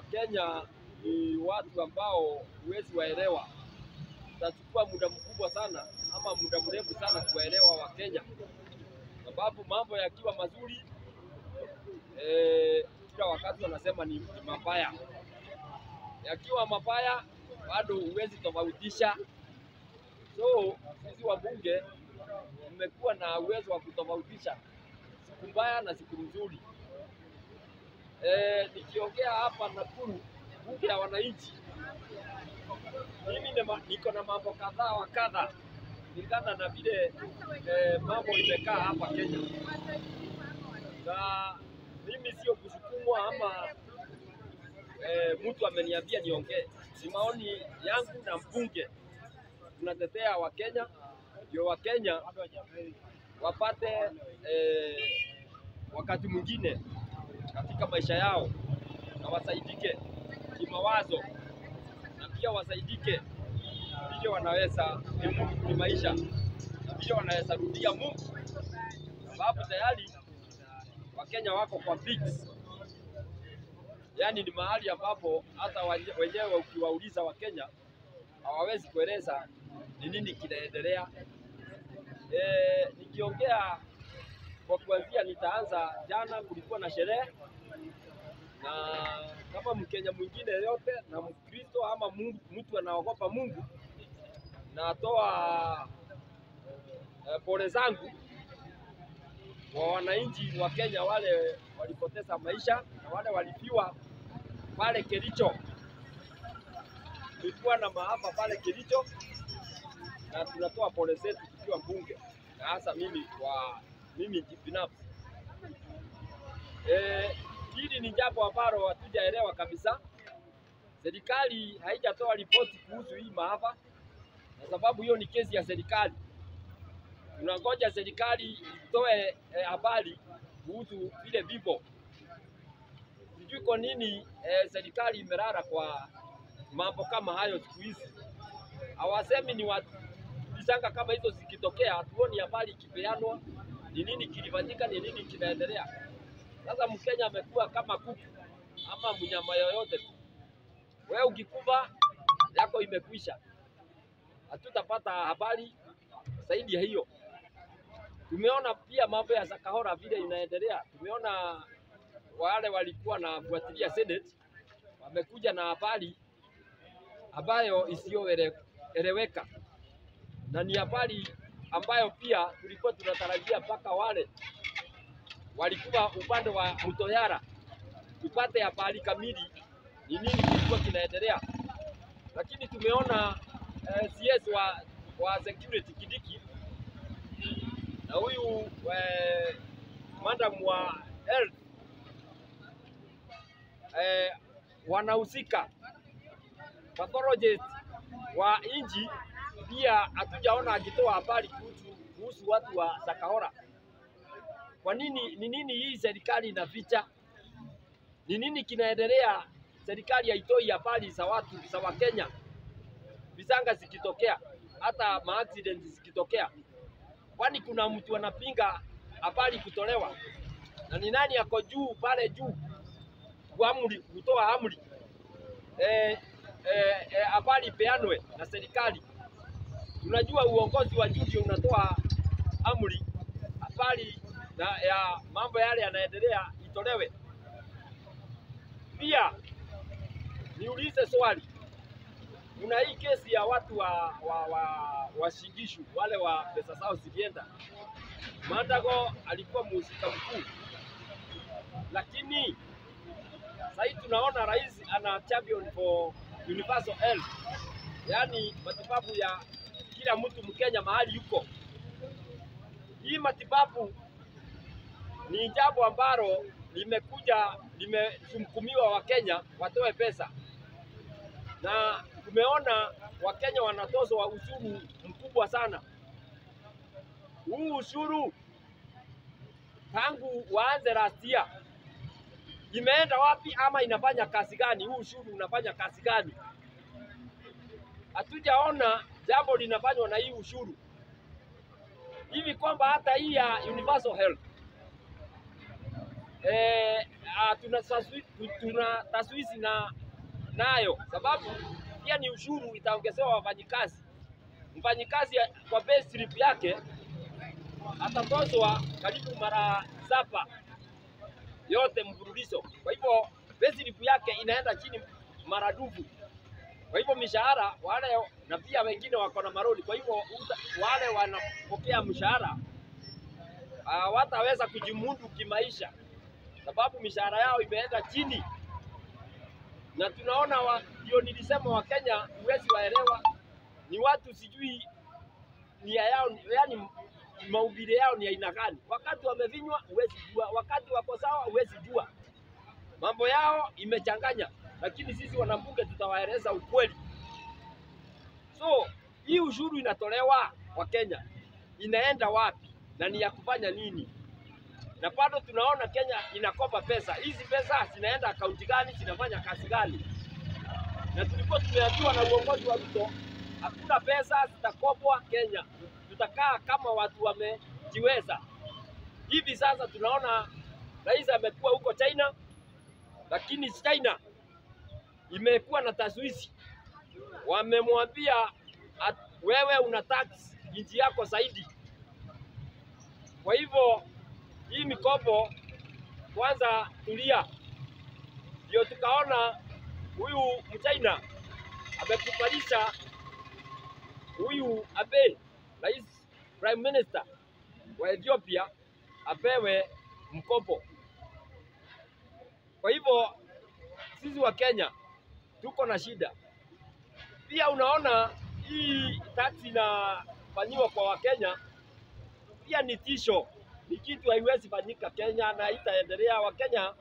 Wakenya ni watu ambao huwezi waelewa, itachukua muda mkubwa sana ama muda mrefu sana kuwaelewa Wakenya, sababu mambo yakiwa mazuri eh, kila wakati wanasema ni, ni mabaya, yakiwa mabaya bado huwezi tofautisha. So sisi wabunge tumekuwa na uwezo wa kutofautisha siku mbaya na siku nzuri. E, nikiongea hapa Nakuru, bunge ya wananchi, mimi nema- niko na mambo kadhaa wa kadha kulingana na vile e, mambo imekaa hapa Kenya, na mimi sio kusukumwa ama e, mtu ameniambia niongee. Ni maoni yangu na mbunge, tunatetea Wakenya ndio Wakenya wapate eh, wakati mwingine katika maisha yao na wasaidike kimawazo na pia wasaidike vile wanaweza kimu- kimaisha na vile wanaweza rudia Mungu, sababu tayari Wakenya wako kwa fix, yaani ni mahali ambapo hata wenye- wenyewe ukiwauliza Wakenya hawawezi kueleza ni nini kinaendelea. E, nikiongea kwa kuanzia, nitaanza jana, kulikuwa na sherehe na kama Mkenya mwingine yote na Mkristo ama Mungu, mtu anaogopa Mungu, natoa e, pole zangu kwa wananchi wa Kenya wale walipoteza maisha na wale walifiwa pale Kericho. Kulikuwa na maafa pale Kericho na tunatoa pole zetu tukiwa mbunge na hasa mimi kwa mimi binafsi. Eh, hili ni jambo ambalo hatujaelewa kabisa. Serikali haijatoa ripoti kuhusu hii maafa, kwa sababu hiyo ni kesi ya serikali. Tunangoja serikali itoe eh, habari kuhusu vile vifo. Sijui kwa nini eh, serikali imelala kwa mambo kama hayo siku hizi. Hawasemi ni watu visanga kama hizo zikitokea, hatuoni habari ikipeanwa, ni nini kilifanyika, ni nini kinaendelea. Sasa Mkenya amekuwa kama kuku ama mnyama yoyote tu, wewe ukikufa yako imekwisha, hatutapata habari zaidi ya hiyo. Tumeona pia mambo ya Sakahora vile inaendelea, tumeona wale walikuwa na fuatilia Senate wamekuja na habari ambayo isiyoeleweka na ni habari ambayo pia tulikuwa tunatarajia mpaka wale walikuwa upande wa Mtoyara tupate habari kamili ni nini kilikuwa kinaendelea, lakini tumeona eh, CS wa, wa security Kidiki na huyu eh, madam wa health eh, wanahusika pathologist wa nchi pia hatujaona akitoa habari kuhusu, kuhusu watu wa Sakahora. Kwa nini? Ni nini hii serikali inaficha? Ni nini kinaendelea? Serikali haitoi habari za watu za Wakenya, visanga zikitokea, hata maaccident zikitokea, kwani kuna mtu anapinga habari kutolewa? Na ni nani ako juu pale juu kuamri, kutoa amri eh, eh, eh, habari ipeanwe na serikali? Tunajua uongozi wa juu ndio unatoa amri, habari na ya mambo yale yanaendelea itolewe. Pia niulize swali, kuna hii kesi ya watu wa wa, wa, wa Shingishu wale wa pesa zao zilienda. Mandago alikuwa mhusika mkuu, lakini sasa tunaona rais ana champion for universal health, yaani matibabu ya kila mtu Mkenya mahali yuko. Hii matibabu ni jambo ambalo limekuja limesumkumiwa Wakenya watoe pesa, na tumeona Wakenya wanatozwa ushuru mkubwa sana. Huu ushuru tangu waanze last year imeenda wapi ama inafanya kazi gani? Huu ushuru unafanya kazi gani? Hatujaona jambo linafanywa na hii ushuru hivi kwamba hata hii ya universal health eh, ah, tuna taswi- tu- tuna taswisi na nayo sababu pia ni ushuru itaongezewa wafanyikazi. Mfanyikazi kwa pay slip yake atatozwa karibu mara saba yote mfululizo. Kwa hivyo pay slip yake inaenda chini maradufu. Kwa hivyo mishahara wale na pia wengine wako na maroli, kwa hivyo uta- wale wanapokea mshahara hawataweza kujimudu kimaisha, sababu mishahara yao imeenda chini, na tunaona wa- ndio nilisema Wakenya huwezi waelewa, ni watu sijui nia yao, yani mahubiri yao ni aina gani. Wakati wamevinywa huwezi jua, wakati wako sawa huwezi jua, mambo yao imechanganya, lakini sisi wanambunge tutawaeleza ukweli. So hii ushuru inatolewa kwa Kenya inaenda wapi na ni ya kufanya nini? Na bado tunaona Kenya inakopa pesa. Hizi pesa zinaenda akaunti gani? Zinafanya kazi gani? Na tulikuwa tumeambiwa na uongozi wa Ruto, hakuna pesa zitakopwa Kenya, tutakaa kama watu wamejiweza. Hivi sasa tunaona rais amekuwa huko China, lakini China imekuwa na taswisi wamemwambia at- wewe una tax nchi yako zaidi. Kwa hivyo hii mikopo kwanza tulia, ndio tukaona huyu mchina amekubalisha huyu Abe, rais prime minister wa Ethiopia apewe mkopo. Kwa hivyo sisi wa Kenya tuko na shida pia unaona hii taksi inafanyiwa kwa Wakenya pia ni tisho, ni kitu haiwezi fanyika Kenya na itaendelea. Wakenya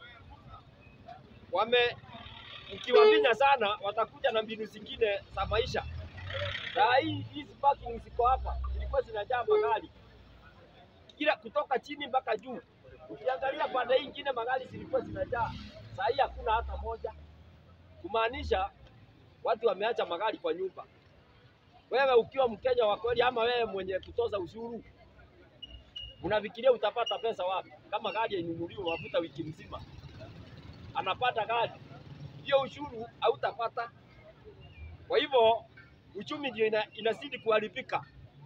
wame ukiwaminya sana, watakuja na mbinu zingine za maisha. Saa hii hizi parking ziko hapa zilikuwa zinajaa magari kila kutoka chini mpaka juu. Ukiangalia pande hii ingine magari zilikuwa zinajaa, saa hii hakuna hata moja, kumaanisha watu wameacha magari kwa nyumba. Wewe ukiwa Mkenya wa kweli, ama wewe mwenye kutoza ushuru, unafikiria utapata pesa wapi? Kama gari inunuliwe mafuta wiki mzima, anapata gari hiyo, ushuru hautapata. Kwa hivyo uchumi ndio ina, inazidi kuharibika,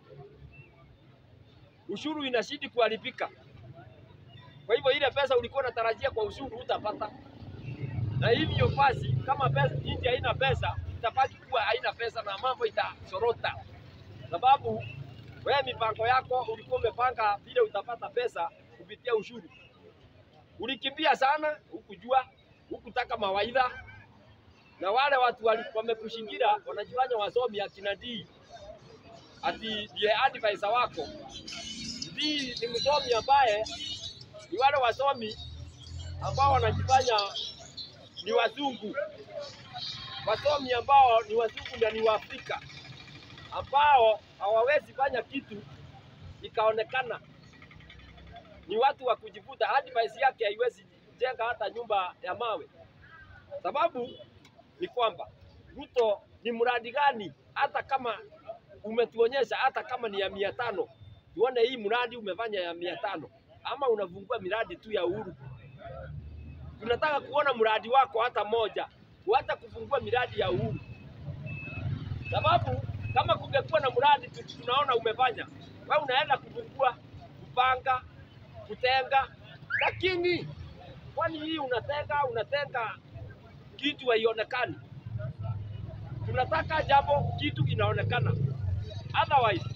ushuru inazidi kuharibika. Kwa hivyo ile pesa ulikuwa unatarajia kwa ushuru utapata na hivyo basi, kama pesa nchi haina pesa, itabaki kuwa haina pesa na mambo itasorota, sababu wewe mipango yako ulikuwa umepanga vile utapata pesa kupitia ushuru, ulikimbia sana, hukujua, hukutaka mawaidha, na wale watu wali- wamekushingira wanajifanya wasomi akina D ati ndiye advisor wako. D ni msomi ambaye ni wale wasomi ambao wanajifanya ni wazungu, wasomi ambao ni wazungu na ni Waafrika ambao hawawezi fanya kitu ikaonekana. Ni watu wa kujivuta. Advice yake haiwezi jenga hata nyumba ya mawe. Sababu ni kwamba Ruto ni mradi gani? Hata kama umetuonyesha, hata kama ni ya mia tano, tuone hii mradi umefanya ya mia tano, ama unafungua miradi tu ya Uhuru tunataka kuona mradi wako hata moja, hata kufungua miradi ya Uhuru, sababu kama kungekuwa na mradi tu- tunaona umefanya, wewe unaenda kufungua, kupanga, kutenga, lakini kwani hii unatenga unatenga kitu haionekani. Tunataka jambo kitu inaonekana, otherwise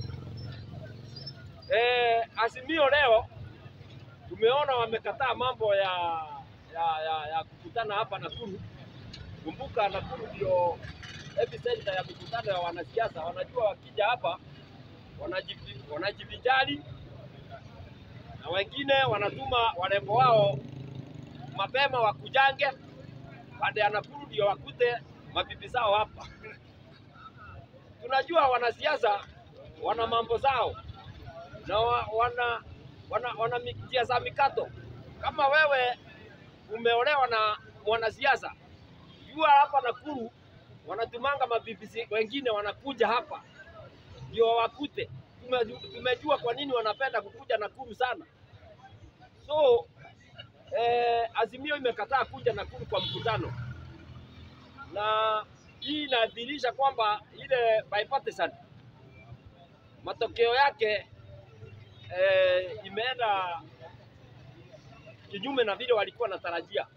eh, Azimio leo tumeona wamekataa mambo ya ya, ya, ya kukutana hapa Nakuru. Kumbuka Nakuru ndio epicenter ya mikutano ya wanasiasa. Wanajua wakija hapa wanajivi- wanajivinjari, na wengine wanatuma warembo wao mapema wakujange baada ya Nakuru ndio wakute mabibi zao hapa. Tunajua wanasiasa wana mambo zao na wa, wana wana, wana mi- njia za mikato. Kama wewe umeolewa na mwanasiasa, jua hapa Nakuru wanatumanga mabibi wengine wanakuja hapa ndio wakute. Tume- Tumejua kwa nini wanapenda kukuja Nakuru sana. So eh, Azimio imekataa kuja Nakuru kwa mkutano, na hii inadhihirisha kwamba ile bipartisan matokeo yake eh, imeenda kinyume na vile walikuwa wanatarajia,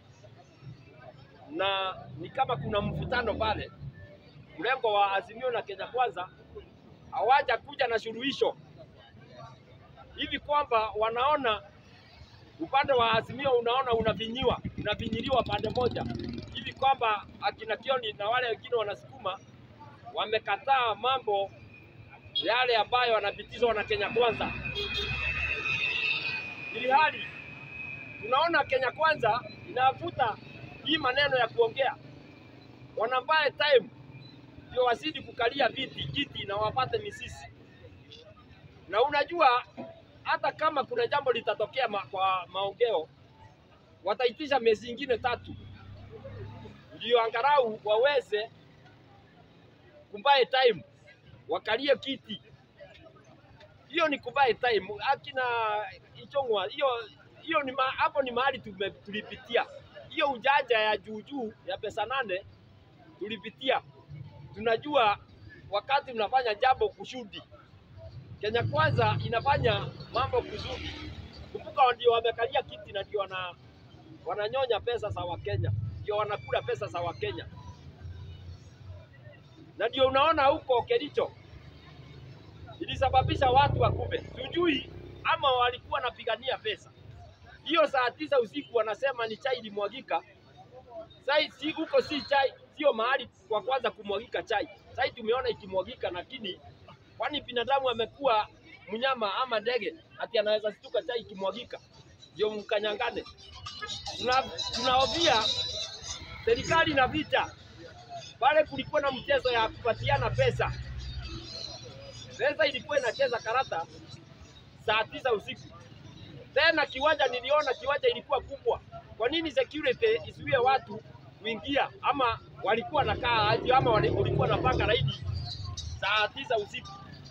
na ni kama kuna mvutano pale. Mlengo wa Azimio na Kenya Kwanza hawaja kuja na suluhisho hivi kwamba wanaona upande wa Azimio unaona unavinyiwa unavinyiliwa pande moja hivi kwamba akina Kioni na wale wengine wanasukuma wamekataa mambo yale ambayo wanapitizwa na Kenya Kwanza, ili hali tunaona Kenya Kwanza inavuta hii maneno ya kuongea, wanambaye time ndio wazidi kukalia viti kiti na wapate misisi. Na unajua hata kama kuna jambo litatokea ma, kwa maongeo, wataitisha miezi ingine tatu ndio angalau waweze kumbaye time wakalie kiti. Hiyo ni kumbaye time. Akina Ichong'wa, hiyo hiyo ni ma, hapo ni mahali tume- tulipitia hiyo ujanja ya juu juu ya pesa nane tulipitia. Tunajua wakati mnafanya jambo kusudi, Kenya Kwanza inafanya mambo kusudi. Kumbuka ndio wamekalia kiti na ndio wana, wananyonya pesa za Wakenya, ndio wanakula pesa za Wakenya, na ndio unaona huko Kericho ilisababisha watu wakufe, sijui ama walikuwa wanapigania pesa. Hiyo saa tisa usiku wanasema ni chai ilimwagika. Sai si huko, si chai, sio mahali kwa kwanza kumwagika chai. Sai tumeona ikimwagika, lakini kwani binadamu amekuwa mnyama ama ndege ati anaweza stuka chai ikimwagika ndio mkanyangane? Tuna, tunaovia serikali na vita pale, kulikuwa na mchezo ya kupatiana pesa. Pesa ilikuwa inacheza karata saa tisa usiku tena kiwanja niliona kiwanja ilikuwa kubwa. Kwa nini security isiwie watu kuingia, ama walikuwa nakaa aje, ama wali- walikuwa napanga raidi saa tisa usiku?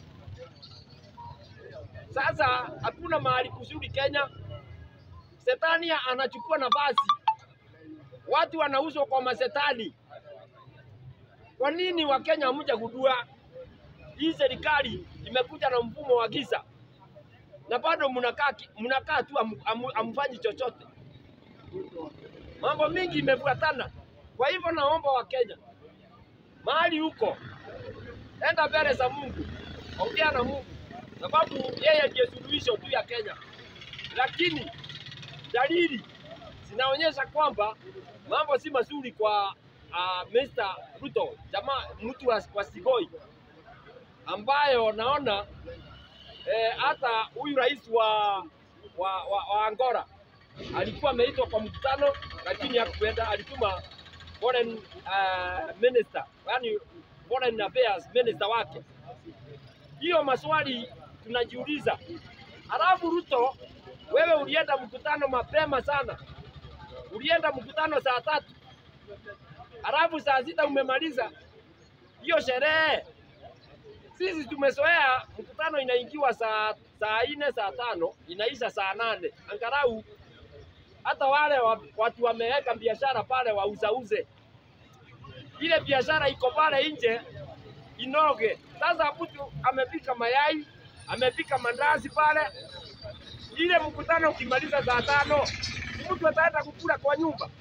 Sasa hakuna mahali kuzuri Kenya, setani anachukua nafasi, watu wanauzwa kwa masetani. Kwa nini Wakenya hamja gundua hii serikali imekuja na mfumo wa giza na bado mnakaa ki- mnakaa tu amu- amu- amfanyi chochote. Mambo mingi imefuatana. Kwa hivyo naomba Wakenya mahali huko, enda mbele za Mungu, ongea na Mungu, sababu yeye ndiye suluhisho tu ya Kenya. Lakini dalili zinaonyesha kwamba mambo si mazuri kwa uh, Mr. Ruto, jamaa mtu wa, wa Sigoi ambayo naona eh, hata huyu rais wa, wa, wa, wa Angola alikuwa ameitwa kwa mkutano lakini hakuenda, alituma foreign uh, minister, yani foreign affairs minister wake. Hiyo maswali tunajiuliza. Halafu Ruto, wewe ulienda mkutano mapema sana, ulienda mkutano saa tatu, halafu saa sita umemaliza hiyo sherehe sisi tumezoea mkutano inaingiwa saa saa nne saa tano inaisha saa nane angalau hata wale wa, watu wameweka biashara pale wauzauze ile biashara iko pale nje inoge. Sasa mtu amepika mayai amepika mandazi pale, ile mkutano ukimaliza saa tano mtu ataenda kukula kwa nyumba.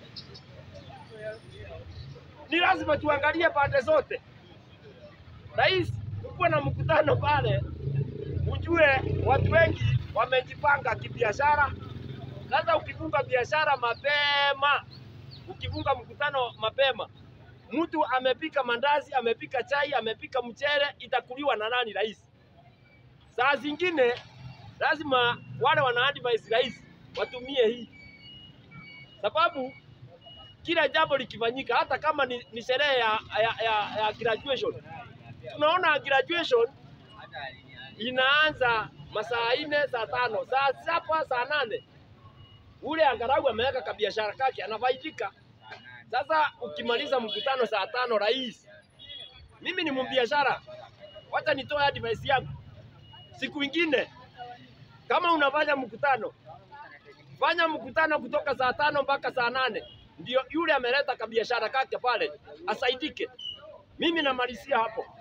Ni lazima tuangalie pande zote. Rais kukuwa na mkutano pale, ujue watu wengi wamejipanga kibiashara. Sasa ukifunga biashara mapema, ukifunga mkutano mapema, mtu amepika mandazi, amepika chai, amepika mchele, itakuliwa na nani? Rais. Saa zingine lazima wale wana advise rais watumie hii, sababu kila jambo likifanyika, hata kama ni, ni sherehe ya, ya, ya, ya graduation tunaona graduation inaanza masaa nne saa tano saa saba saa nane ule angalau ameweka kabiashara kake anafaidika. Sasa ukimaliza mkutano saa tano, rais, mimi ni mbiashara, wacha nitoe advice yangu. Siku ingine kama unafanya mkutano, Fanya mkutano kutoka saa tano mpaka saa nane ndio yule ameleta kabiashara kake pale asaidike. Mimi namalizia hapo.